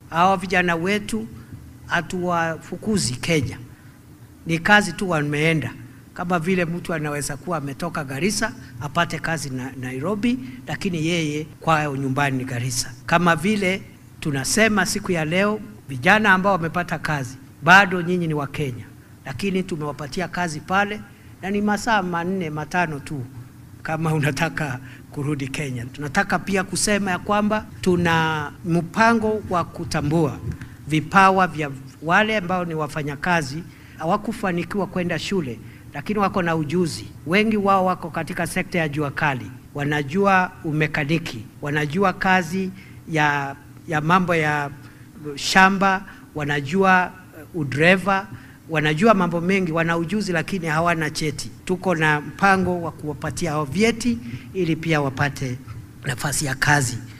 Hawa vijana wetu hatuwafukuzi Kenya, ni kazi tu wameenda, kama vile mtu anaweza kuwa ametoka Garissa apate kazi na Nairobi, lakini yeye kwao nyumbani ni Garissa. Kama vile tunasema siku ya leo, vijana ambao wamepata kazi, bado nyinyi ni Wakenya, lakini tumewapatia kazi pale na ni masaa manne matano tu kama unataka kurudi Kenya. Tunataka pia kusema ya kwamba tuna mpango wa kutambua vipawa vya wale ambao ni wafanyakazi hawakufanikiwa kwenda shule, lakini wako na ujuzi. Wengi wao wako katika sekta ya jua kali, wanajua umekaniki, wanajua kazi ya, ya mambo ya shamba, wanajua udreva wanajua mambo mengi, wana ujuzi lakini hawana cheti. Tuko na mpango wa kuwapatia hao vyeti ili pia wapate nafasi ya kazi.